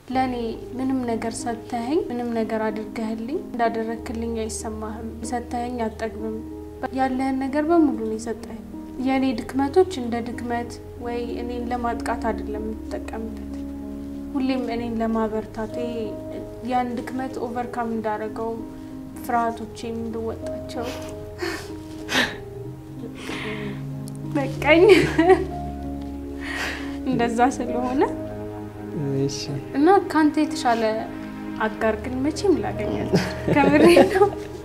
ለእኔ ምንም ነገር ሰጥተኸኝ ምንም ነገር አድርገህልኝ እንዳደረክልኝ አይሰማህም። ሰጥተኸኝ አጠግብም። ያለህን ነገር በሙሉ ነው የሰጠኸኝ። የእኔ ድክመቶች እንደ ድክመት ወይ እኔን ለማጥቃት አይደለም የምትጠቀምበት፣ ሁሌም እኔን ለማበርታት ያን ድክመት ኦቨርካም እንዳደረገው ፍርሃቶቼን እንድወጣቸው በቃኝ። እንደዛ ስለሆነ እሺ እና ከአንተ የተሻለ አጋር ግን መቼም ላገኛል። ከምሬ ነው።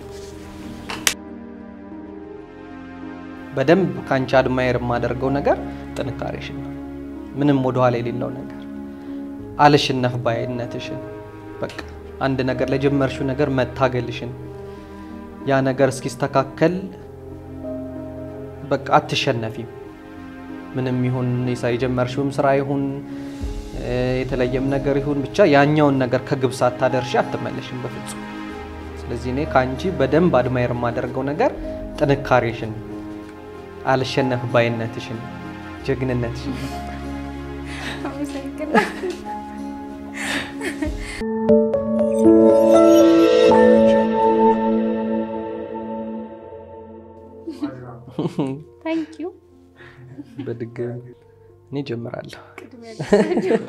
በደንብ ከአንቺ አድማየር የማደርገው ነገር ጥንካሬሽን ነው። ምንም ወደኋላ የሌለው ነገር አልሽነፍ ባይነትሽን፣ በቃ አንድ ነገር ለጀመርሽው ነገር መታገልሽን፣ ያ ነገር እስኪስተካከል በቃ አትሸነፊም። ምንም ይሁን የጀመርሽውም ስራ ይሁን የተለየም ነገር ይሁን ብቻ ያኛውን ነገር ከግብ ሳታደርሺ አትመለሽም በፍጹም። ስለዚህ እኔ ከአንቺ በደንብ አድማየር የማደርገው ነገር ጥንካሬሽን፣ አልሸነፍ ባይነትሽን፣ ጀግንነትሽን። አመሰግናለሁ። ታንክ ዩ። በድጋሚ እኔ ጀምራለሁ። ቅድሚያ ለሰው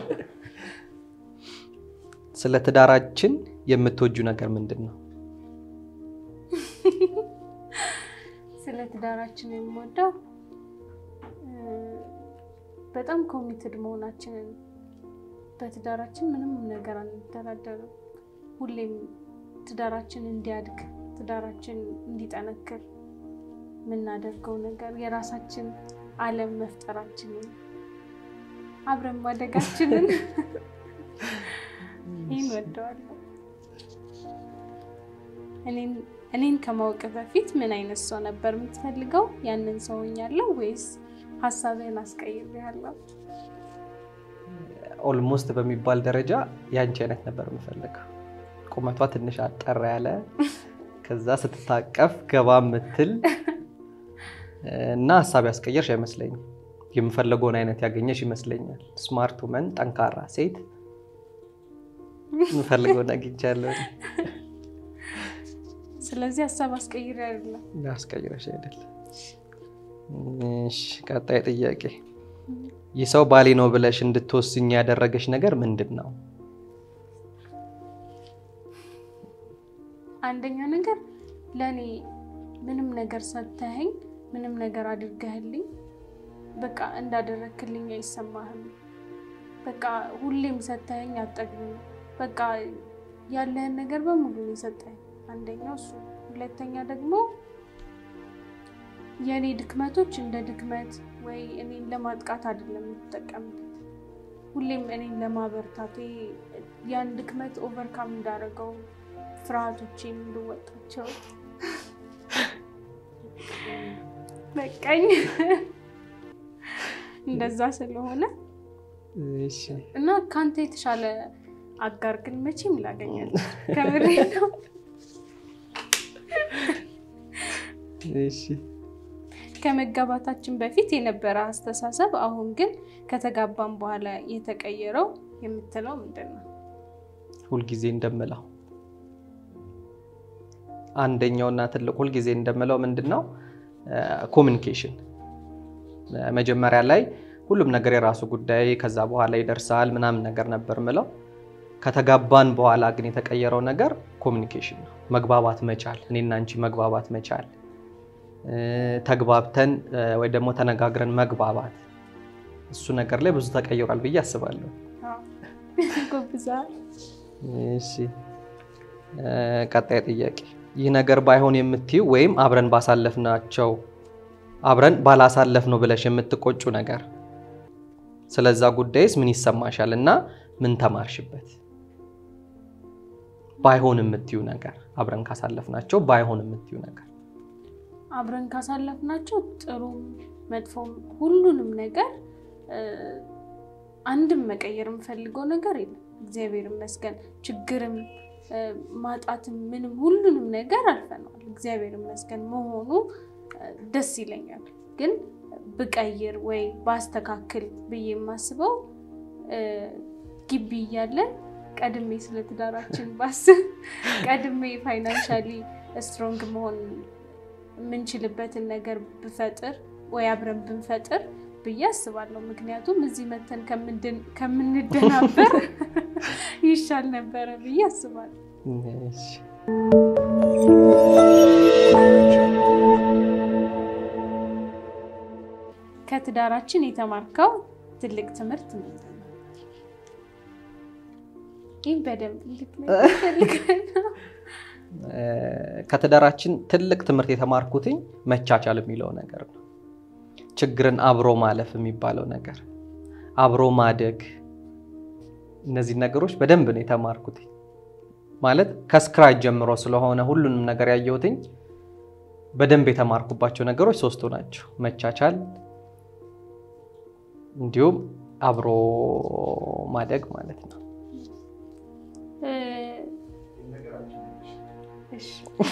ስለ ትዳራችን የምትወጁ ነገር ምንድን ነው? ስለ ትዳራችን የምወደው በጣም ኮሚትድ መሆናችንን በትዳራችን ምንም ነገር አንደራደርም። ሁሌም ትዳራችን እንዲያድግ ትዳራችን እንዲጠነክር የምናደርገው ነገር የራሳችን ዓለም መፍጠራችንን አብረን ማደጋችንን ይህን ወደዋለሁ። እኔን ከማወቅ በፊት ምን አይነት ሰው ነበር የምትፈልገው? ያንን ሰው ሆኛለሁ ወይስ ሀሳብህን አስቀይሬሃለሁ? ኦልሞስት በሚባል ደረጃ የአንቺ አይነት ነበር የምፈልገው። ቁመቷ ትንሽ አጠር ያለ ከዛ ስትታቀፍ ገባ የምትል እና ሀሳብ ያስቀየርሽ አይመስለኝም። የምፈልገውን አይነት ያገኘሽ ይመስለኛል። ስማርት ውመን፣ ጠንካራ ሴት የምፈልገውን አግኝቻለሁ። ስለዚህ ሀሳብ አስቀይሬ አይደለም። ያስቀይረሽ አይደል? እሺ፣ ቀጣይ ጥያቄ ይህ ሰው ባሌ ነው ብለሽ እንድትወስኝ ያደረገሽ ነገር ምንድን ነው? አንደኛ ነገር ለእኔ ምንም ነገር ሰጥተኸኝ ምንም ነገር አድርገህልኝ በቃ እንዳደረክልኝ አይሰማህም። በቃ ሁሌም ሰጥተኸኝ አጠግብም። በቃ ያለህን ነገር በሙሉ ነው የሰጠኸኝ። አንደኛው እሱ። ሁለተኛ ደግሞ የእኔ ድክመቶች እንደ ድክመት ወይ እኔን ለማጥቃት አይደለም የምትጠቀምበት፣ ሁሌም እኔን ለማበርታት ያን ድክመት ኦቨርካም እንዳደረገው ፍርሃቶቼን እንድወጣቸው በቃኝ። እንደዛ ስለሆነ እሺ፣ እና ከአንተ የተሻለ አጋር ግን መቼም ላገኛል። ከምሬ ነው። እሺ። ከመጋባታችን በፊት የነበረ አስተሳሰብ አሁን ግን ከተጋባን በኋላ የተቀየረው የምትለው ምንድን ነው? ሁልጊዜ እንደምለው አንደኛውና ትልቅ ሁልጊዜ እንደምለው ምንድን ነው ኮሚኒኬሽን። መጀመሪያ ላይ ሁሉም ነገር የራሱ ጉዳይ ከዛ በኋላ ይደርሳል ምናምን ነገር ነበር ምለው። ከተጋባን በኋላ ግን የተቀየረው ነገር ኮሚኒኬሽን ነው። መግባባት መቻል፣ እኔና አንቺ መግባባት መቻል፣ ተግባብተን ወይ ደግሞ ተነጋግረን መግባባት፣ እሱ ነገር ላይ ብዙ ተቀይሯል ብዬ አስባለሁ። ጎብዛል። እሺ ቀጣይ ጥያቄ ይህ ነገር ባይሆን የምትዩ ወይም አብረን ባሳለፍናቸው አብረን ባላሳለፍ ነው ብለሽ የምትቆጩ ነገር ስለዛ ጉዳይስ ምን ይሰማሻል እና ምን ተማርሽበት? ባይሆን የምትዩ ነገር አብረን ካሳለፍናቸው ባይሆን የምትዩ ነገር አብረን ካሳለፍናቸው ጥሩም መጥፎም ሁሉንም ነገር አንድም መቀየር የምፈልገው ነገር የለም። እግዚአብሔር ይመስገን ችግርም ማጣትም ምንም ሁሉንም ነገር አልፈነዋል። እግዚአብሔር ይመስገን መሆኑ ደስ ይለኛል። ግን ብቀይር ወይ ባስተካክል ብዬ የማስበው ግቢ እያለን ቀድሜ ስለ ትዳራችን ባስብ ቀድሜ ፋይናንሻሊ ስትሮንግ መሆን የምንችልበትን ነገር ብፈጥር ወይ አብረን ብንፈጥር ብዬ አስባለሁ። ምክንያቱም እዚህ መተን ከምንደናበር ይሻል ነበረ ብዬ አስባለሁ። እሺ። ከትዳራችን የተማርከው ትልቅ ትምህርት ምንድን ነው? ይህ በደንብ እንድትነግረኝ እፈልጋለሁ። ከትዳራችን ትልቅ ትምህርት የተማርኩትኝ መቻቻል የሚለው ነገር ነው። ችግርን አብሮ ማለፍ የሚባለው ነገር፣ አብሮ ማደግ፣ እነዚህ ነገሮች በደንብ ነው የተማርኩት። ማለት ከስክራች ጀምሮ ስለሆነ ሁሉንም ነገር ያየሁትኝ በደንብ የተማርኩባቸው ነገሮች ሶስቱ ናቸው። መቻቻል፣ እንዲሁም አብሮ ማደግ ማለት ነው። እሺ።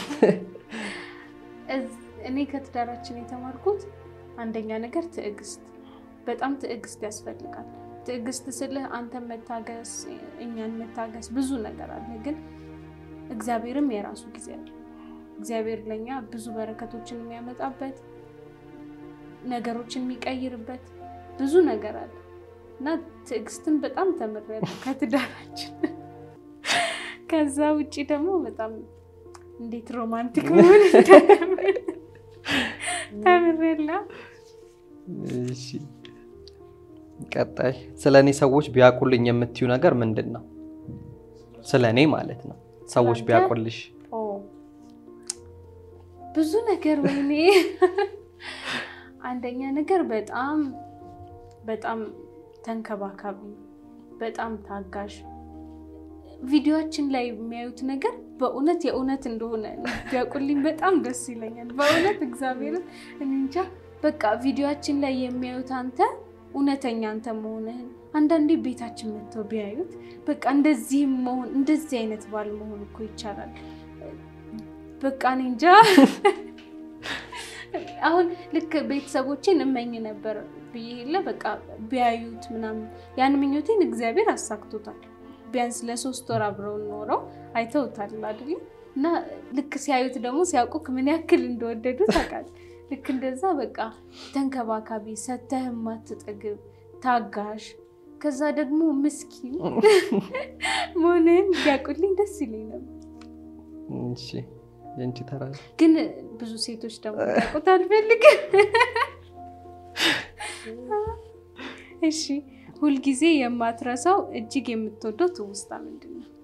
እኔ ከትዳራችን የተማርኩት አንደኛ ነገር ትዕግስት፣ በጣም ትዕግስት ያስፈልጋል። ትዕግስት ስልህ አንተን መታገስ፣ እኛን መታገስ ብዙ ነገር አለ። ግን እግዚአብሔርም የራሱ ጊዜ አለ። እግዚአብሔር ለእኛ ብዙ በረከቶችን የሚያመጣበት ነገሮችን የሚቀይርበት ብዙ ነገር አለ እና ትዕግስትን በጣም ተምሬያለሁ ከትዳራችን። ከዛ ውጭ ደግሞ በጣም እንዴት ሮማንቲክ መሆን እንደምል ተምሬላ። እሺ ቀጣይ ስለ እኔ ሰዎች ቢያውቁልኝ የምትዩ ነገር ምንድን ነው? ስለ እኔ ማለት ነው። ሰዎች ስላንተ? ቢያውቁልሽ ኦ ብዙ ነገር ወይኔ፣ አንደኛ ነገር በጣም በጣም ተንከባካቢ፣ በጣም ታጋሽ። ቪዲዮችን ላይ የሚያዩት ነገር በእውነት የእውነት እንደሆነ ቢያውቁልኝ በጣም ደስ ይለኛል። በእውነት እግዚአብሔርን እኔ እንጃ በቃ ቪዲዮችን ላይ የሚያዩት አንተ እውነተኛ አንተ መሆንህን አንዳንዴ ቤታችን መጥተው ቢያዩት በቃ እንደዚህም መሆን እንደዚህ አይነት ባል መሆን እኮ ይቻላል። በቃ እኔ እንጃ አሁን ልክ ቤተሰቦቼን እመኝ ነበር ብዬ የለ በቃ ቢያዩት ምናምን ያን ምኞቴን እግዚአብሔር አሳክቶታል። ቢያንስ ለሶስት ወር አብረውን ኖረው አይተውታል አይደል? እና ልክ ሲያዩት ደግሞ ሲያውቁክ ምን ያክል እንደወደዱ ታውቃለህ። ልክ እንደዛ በቃ ተንከባካቢ፣ ሰተህ የማትጠግብ ታጋሽ፣ ከዛ ደግሞ ምስኪን መሆንህን ቢያውቁልኝ ደስ ይለኝ ነበር። እሺ የአንቺ ተራ ነው። ግን ብዙ ሴቶች ደግሞ ያውቁት አልፈልግም። እሺ ሁልጊዜ የማትረሳው እጅግ የምትወደው ትውስታ ምንድን ነው?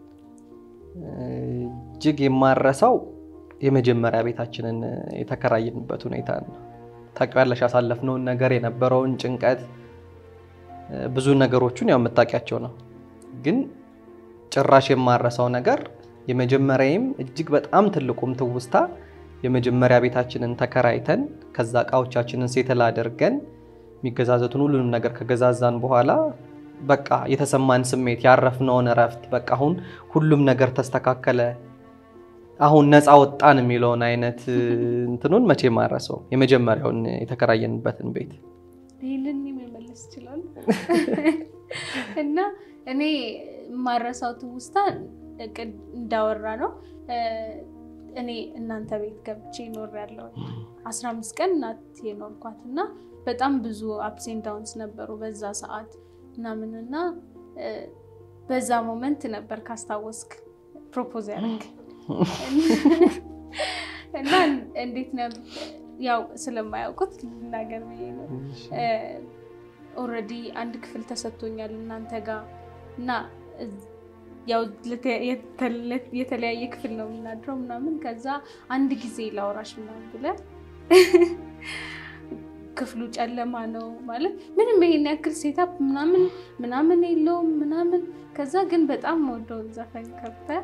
እጅግ የማረሳው የመጀመሪያ ቤታችንን የተከራየንበት ሁኔታ ነው። ታውቂያለሽ፣ ያሳለፍነውን ነገር የነበረውን ጭንቀት ብዙ ነገሮቹን ያው የምታውቂያቸው ነው። ግን ጭራሽ የማረሳው ነገር የመጀመሪያዬም እጅግ በጣም ትልቁም ትውስታ የመጀመሪያ ቤታችንን ተከራይተን ከዛ እቃዎቻችንን ሴትል አድርገን የሚገዛዘቱን ሁሉንም ነገር ከገዛዛን በኋላ በቃ የተሰማን ስሜት ያረፍነውን እረፍት በቃ አሁን ሁሉም ነገር ተስተካከለ፣ አሁን ነፃ ወጣን የሚለውን አይነት እንትኑን መቼ ማረሰው የመጀመሪያውን የተከራየንበትን ቤት ይህንን መመለስ ይችላል። እና እኔ የማረሳው ትውስታ እቅድ እንዳወራ ነው። እኔ እናንተ ቤት ገብቼ ይኖር ያለው አስራ አምስት ቀን እናት የኖርኳት እና በጣም ብዙ አፕሴን ዳውንስ ነበሩ በዛ ሰዓት ምናምንና በዛ ሞመንት ነበር ካስታወስክ ፕሮፖዝ ያደርግ እና እንዴት ነበር ያው ስለማያውቁት ልናገር ብዬ ነው። ኦልሬዲ አንድ ክፍል ተሰጥቶኛል እናንተ ጋር እና ያው የተለያየ ክፍል ነው የምናድረው ምናምን። ከዛ አንድ ጊዜ ላውራሽ ምናምን ብለህ ክፍሉ ጨለማ ነው ማለት ምንም ይሄን ያክል ሴታፕ ምናምን ምናምን የለውም ምናምን። ከዛ ግን በጣም ወደውን ዘፈን ከብተህ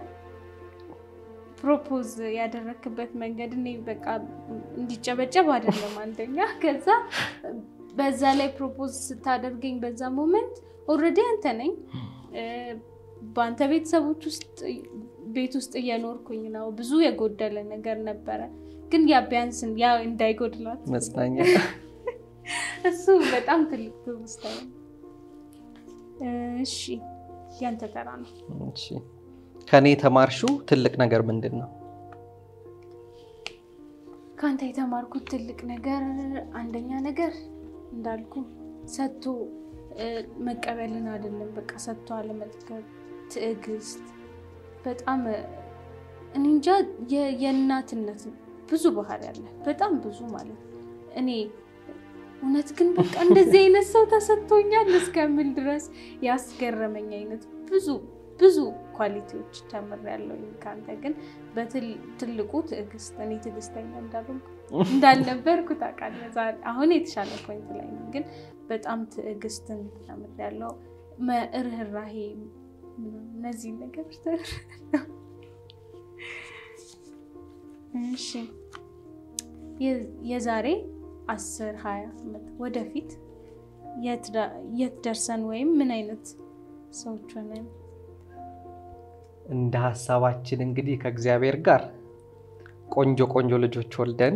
ፕሮፖዝ ያደረክበት መንገድ እኔ በቃ እንዲጨበጨብ አይደለም አንደኛ። ከዛ በዛ ላይ ፕሮፖዝ ስታደርገኝ በዛ ሞመንት ኦልሬዲ አንተ ነኝ በአንተ ቤተሰቦች ውስጥ ቤት ውስጥ እየኖርኩኝ ነው። ብዙ የጎደለ ነገር ነበረ፣ ግን ያ ቢያንስን ያ እንዳይጎድላት መጽናኛ እሱ በጣም ትልቅ ትውስታ ነው። እሺ ያንተ ተራ ነው። እሺ ከኔ የተማርሽው ትልቅ ነገር ምንድን ነው? ከአንተ የተማርኩት ትልቅ ነገር አንደኛ ነገር እንዳልኩ ሰጥቶ እ፣ መቀበልን አይደለም፣ በቃ ሰጥቶ አለመጥገብ፣ ትዕግስት፣ በጣም እ፣ እኔ እንጃ የ- የእናትነት ብዙ ባህሪ አለ፣ በጣም ብዙ ማለት ነው። እኔ እውነት ግን በቃ እንደዚህ አይነት ሰው ተሰጥቶኛል እስከምል ድረስ ያስገረመኝ አይነት ብዙ ብዙ ኳሊቲዎች ተምሬያለሁ ከአንተ። ግን በትልቁ ትዕግስት፣ እኔ ትዕግስተኛ እንዳልሆንኩ እንዳልነበርኩ ታውቃለህ። ዛሬ አሁን የተሻለ ፖይንት ላይ ነው፣ ግን በጣም ትዕግስትን ተምሬያለሁ። መ- ርህራሄ፣ ምናምን እነዚህ ነገሮች ተምሬያለሁ። እሺ የ- የዛሬ አስር ሀያ ዓመት ወደፊት የት ዳ- የት ደርሰን ወይም ምን አይነት ሰዎች ሆነን እንደ ሀሳባችን እንግዲህ ከእግዚአብሔር ጋር ቆንጆ ቆንጆ ልጆች ወልደን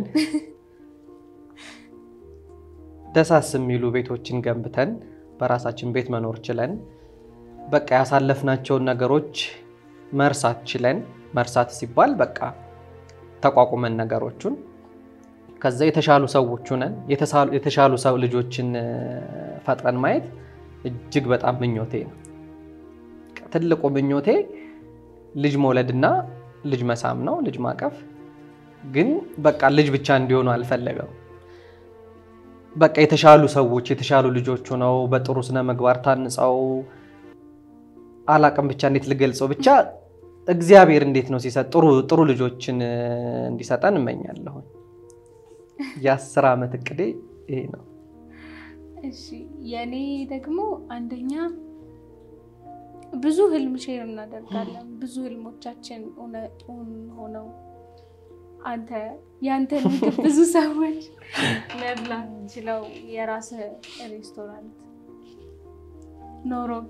ደሳስ የሚሉ ቤቶችን ገንብተን በራሳችን ቤት መኖር ችለን በቃ ያሳለፍናቸውን ነገሮች መርሳት ችለን መርሳት ሲባል በቃ ተቋቁመን ነገሮቹን ከዛ የተሻሉ ሰዎች ሆነን የተሳሉ- የተሻሉ ሰው ልጆችን እ፣ ፈጥረን ማየት እጅግ በጣም ምኞቴ ነው። ትልቁ ምኞቴ ልጅ መውለድና ልጅ መሳም ነው፣ ልጅ ማቀፍ። ግን በቃ ልጅ ብቻ እንዲሆኑ አልፈለገም። በቃ የተሻሉ ሰዎች የተሻሉ ልጆች ሆነው በጥሩ ስነ ምግባር ታንጸው አላቅም ብቻ እንዴት ልገልጸው፣ ብቻ እግዚአብሔር እንዴት ነው ሲሰጥ ጥሩ ጥሩ ልጆችን እ፣ እንዲሰጠን እመኛለሁ። የአስር ዓመት እቅዴ ይሄ ነው። እሺ የኔ ደግሞ አንደኛ ብዙ ህልም ሼር እናደርጋለን። ብዙ ህልሞቻችን እውነ- እውን ሆነው አንተ ያንተን ምግብ ብዙ ሰዎች መብላት ችለው የራስ ሬስቶራንት ኖሮክ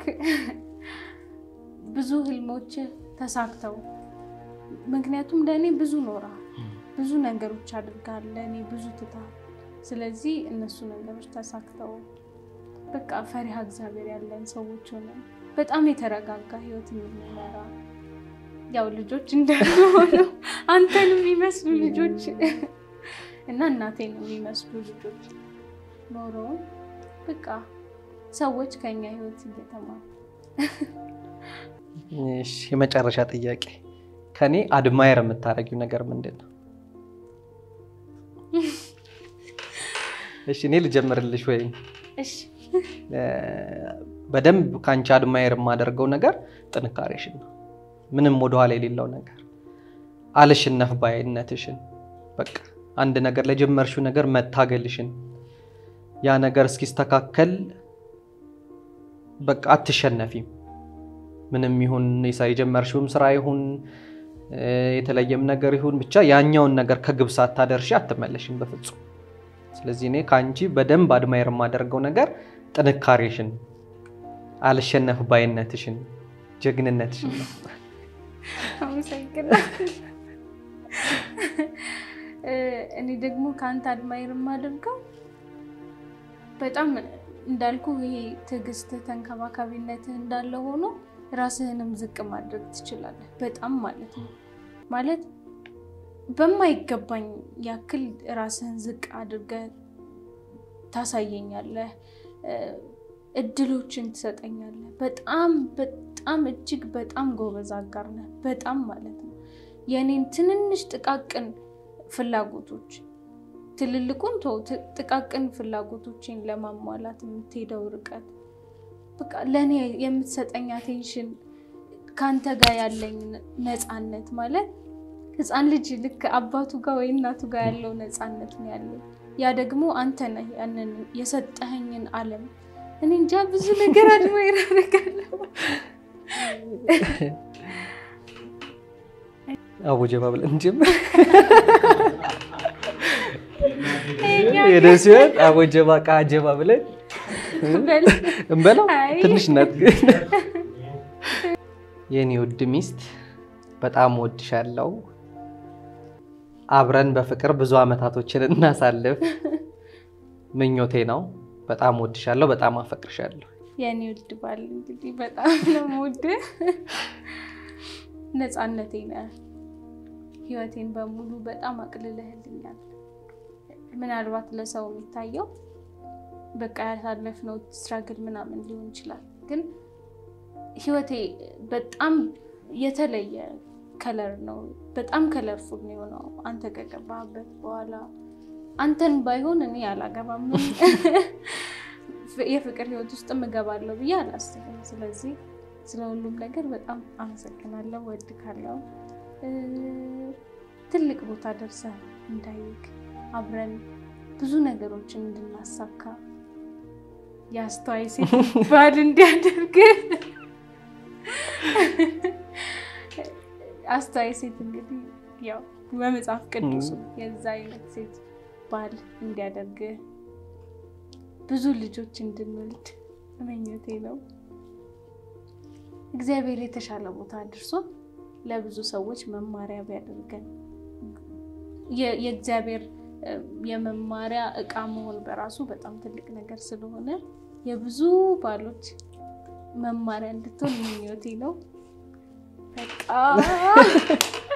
ብዙ ህልሞች ተሳክተው ምክንያቱም ለእኔ ብዙ ኖራ ብዙ ነገሮች አድርጋል ለእኔ ብዙ ትታል። ስለዚህ እነሱ ነገሮች ተሳክተው በቃ ፈሪሃ እግዚአብሔር ያለን ሰዎች ሆነን በጣም የተረጋጋ ህይወት የምንመራ ያው ልጆች እንደሆኑ አንተን የሚመስሉ ልጆች እና እናቴን የሚመስሉ ልጆች ኖሮ በቃ ሰዎች ከኛ ህይወት እየተማሩ እሺ፣ የመጨረሻ ጥያቄ ከኔ አድማየር የምታደርጊው ነገር ምንድን ነው? እሺ እኔ ልጀምርልሽ ወይም እሺ እ፣ በደንብ ከአንቺ አድማየር የማደርገው ነገር ጥንካሬሽን ነው። ምንም ወደኋላ የሌለው ነገር አልሽነፍ ባይነትሽን፣ በቃ አንድ ነገር ለጀመርሽው ነገር መታገልሽን፣ ያ ነገር እስኪስተካከል በቃ አትሸነፊም። ምንም ይሁን የሳ- የጀመርሽውም ስራ ይሁን እ፣ የተለየም ነገር ይሁን ብቻ ያኛውን ነገር ከግብ ሳታደርሺ አትመለሽም በፍጹም። ስለዚህ እኔ ከአንቺ በደንብ አድማየር የማደርገው ነገር ጥንካሬሽን፣ አልሸነፍ ባይነትሽን፣ ጀግንነትሽን ነው። አመሰግናለሁ። እ፣ እኔ ደግሞ ከአንተ አድማይር የማደርገው በጣም እንዳልኩ ይሄ ትዕግስት፣ ተንከባካቢነትህ እንዳለ ሆኖ ራስህንም ዝቅ ማድረግ ትችላለህ። በጣም ማለት ነው ማለት በማይገባኝ ያክል ራስህን ዝቅ አድርገህ ታሳየኛለህ። እ፣ እድሎችን ትሰጠኛለህ። በጣም በጣም እጅግ በጣም ጎበዝ አጋር ነህ። በጣም ማለት ነው የእኔን ትንንሽ ጥቃቅን ፍላጎቶች ትልልቁን ተው፣ ት- ጥቃቅን ፍላጎቶችን ለማሟላት የምትሄደው ርቀት በቃ ለእኔ የምትሰጠኝ አቴንሽን ከአንተ ጋር ያለኝ ነፃነት ማለት ህፃን ልጅ ልክ አባቱ ጋር ወይ እናቱ ጋር ያለው ነፃነት ነው ያለው። ያ ደግሞ አንተ ነህ ያንን የሰጠኸኝን ዓለም እኔ እንጃ ብዙ ነገር አድማይር አደርጋለሁ። አቡጀባ ብለን እንጀምር። ይኸኛው የደስ ሲሆን አቡጀባ ከአጀባ ብለን በል እንበላው። አይ። ትንሽ ናት ግን የኔ ውድ ሚስት በጣም ወድሻለሁ። አብረን በፍቅር ብዙ አመታቶችን እናሳልፍ ምኞቴ ነው። በጣም ወድሻለሁ። በጣም አፈቅርሻለሁ። የኔ ውድ ባል እንግዲህ በጣም ነው የምወድህ። ነፃነቴ ነህ። ህይወቴን በሙሉ በጣም አቅልለህልኛል። ምናልባት ለሰው የሚታየው በቃ ያሳለፍነው ስትራግል ምናምን ሊሆን ይችላል፣ ግን ህይወቴ በጣም የተለየ ከለር ነው። በጣም ከለርፉል ነው የሆነው አንተ ከገባህበት በኋላ። አንተን ባይሆን እኔ አላገባም የፍቅር ህይወት ውስጥ እገባለሁ ብዬ አላስብም። ስለዚህ ስለ ሁሉም ነገር በጣም አመሰግናለሁ፣ ወድካለሁ። ትልቅ ቦታ ደርሰህ እንዳይክ አብረን ብዙ ነገሮችን እንድናሳካ የአስተዋይ ሴት ባል እንዲያደርግ አስተዋይ ሴት እንግዲህ ያው በመጽሐፍ ቅዱስ የዛ አይነት ሴት ባል እንዲያደርግ ብዙ ልጆች እንድንወልድ ምኞቴ ነው። እግዚአብሔር የተሻለ ቦታ አድርሶ ለብዙ ሰዎች መማሪያ ቢያደርገን የእግዚአብሔር የመማሪያ እቃ መሆን በራሱ በጣም ትልቅ ነገር ስለሆነ የብዙ ባሎች መማሪያ እንድትሆን ምኞቴ ነው። በቃ